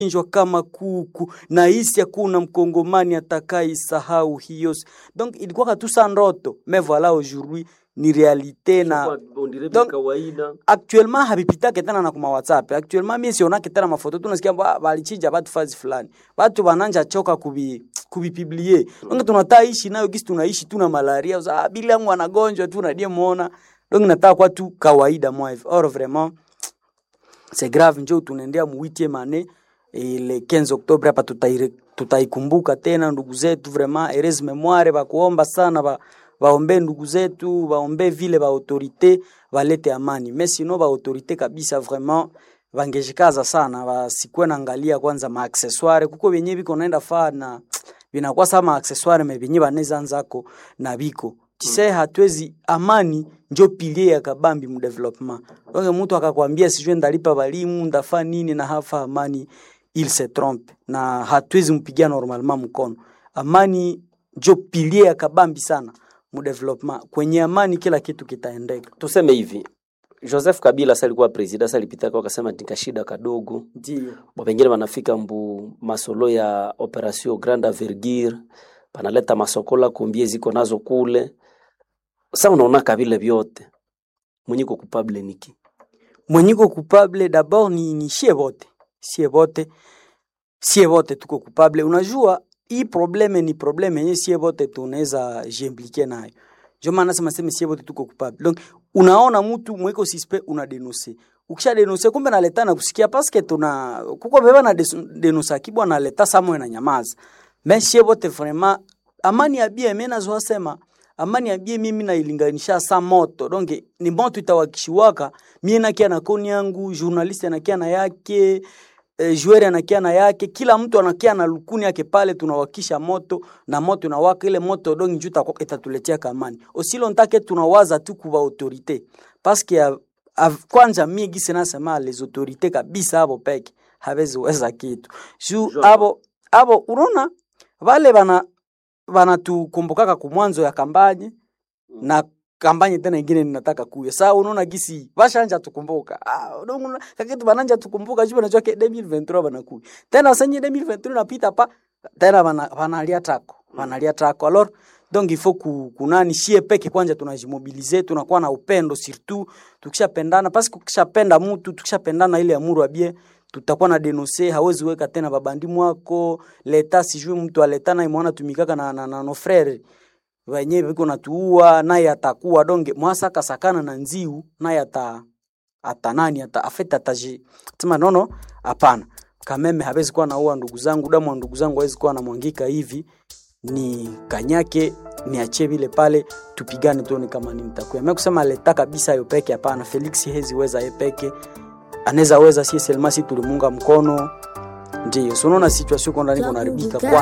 injwa kama kuku na hisi hakuna mkongomani atakaisahau hiyo. Donc ilikuwa katusa ndoto mais voilà aujourd'hui ni realite na Donc, kawaida actuellement habipitake tena na kuma WhatsApp. Actuellement mimi sionake tena mafoto tunasikia ba- balichinja batu fazi fulani. Batu bananja choka kubi kubipiblie. Donc tunataka ishi nayo gisi tunaishi tuna malaria. Uza ah, bila yangu anagonjwa tu na muona. Donc nataka kwa tu kawaida moi. Or vraiment c'est grave njo tunaendea mu 8e année et le 15 octobre hapa tutaire- tutaikumbuka tena ndugu zetu vraiment heureuse memoire bakuomba sana ba baombe ndugu zetu baombe vile ba autorité balete amani mais sinon ba autorité kabisa vraiment bangejikaza sana basikuwe naangalia kwanza ma accessoire kuko benye biko naenda faa na binakuwa sama accessoire me benye baneza nzako na biko tise hatwezi amani njo pilie ya kabambi mu development donc mtu akakwambia sijue ndalipa balimu ndafa nini na hafa amani il se trompe na hatuwezi mpigia normalement mkono amani njo pilie ya kabambi sana mu development kwenye amani kila kitu kitaendeka tuseme hivi Joseph Kabila sasa alikuwa president sasa alipita kwa akasema nika shida kadogo ndio Bo pengine wanafika mbu masolo ya operation grande envergure banaleta masokola kumbie ziko nazo kule sasa unaona kabila vyote mwenye ko kupable niki mwenyiko coupable d'abord ni, ni shie bote sie bote sie bote tuko coupable unajua hii probleme ni probleme yenye sie bote tunaweza jiimplike nayo ndio maana nasema sema sie bote tuko coupable donc unaona mtu mweko suspect una denoncer ukisha denoncer kumbe naleta na kusikia paske tuna kuko beba na des- denoncer kibwa naleta samwe na nyamaza mais sie bote vraiment amani ya bia mimi nazo sema amani ya bie mimi nailinganisha sa moto donc ni moto itawakishiwaka mie nakia na koni yangu journaliste anakia na yake eh, joueur anakia na yake kila mtu anakia na lukuni yake pale tunawakisha moto na moto inawaka ile moto donc njo itakuwa- itatuletea kamani osilo ntake tunawaza tu kuba autorité parce que av- av- kwanza mie gisi nasema les autorités kabisa abo peke hawezi weza kitu juu Sure. abo abo unaona vale bana banatukumbukaka kumwanzo ya kampanye na kampanye tena ingine ninataka kuya saa unaona gisi bashanja tukumbuka ah, unaona kakitu bananja tukumbuka juu banajua ke 2023 banakuya tena sanye 2023 napita pa tena bana banalia tako banalia tako alors donc il faut ku, kunani shie peke kwanza tunajimobilize tunakuwa na upendo surtout tukishapendana parce que ukishapenda mtu tukishapendana ile amuru abie tutakuwa na denonse hawezi weka tena babandi mwako leta sijui mtu aletana imwana tumikaka na, na, na no frere wenyewe viko natuua naye atakuwa donge mwasaka sakana na nziu naye ata ata nani ata afeta ataji sema nono hapana kameme hawezi kuwa naua ndugu zangu damu wa ndugu zangu hawezi kuwa namwangika hivi ni kanyake niachie vile pale tupigane tuone kama ni mtakuya mimi kusema leta kabisa yo peke hapana Felix hezi weza ye peke anaweza weza si selma si tulimunga mkono ndio so unaona situation iko ndani kunaribika kwa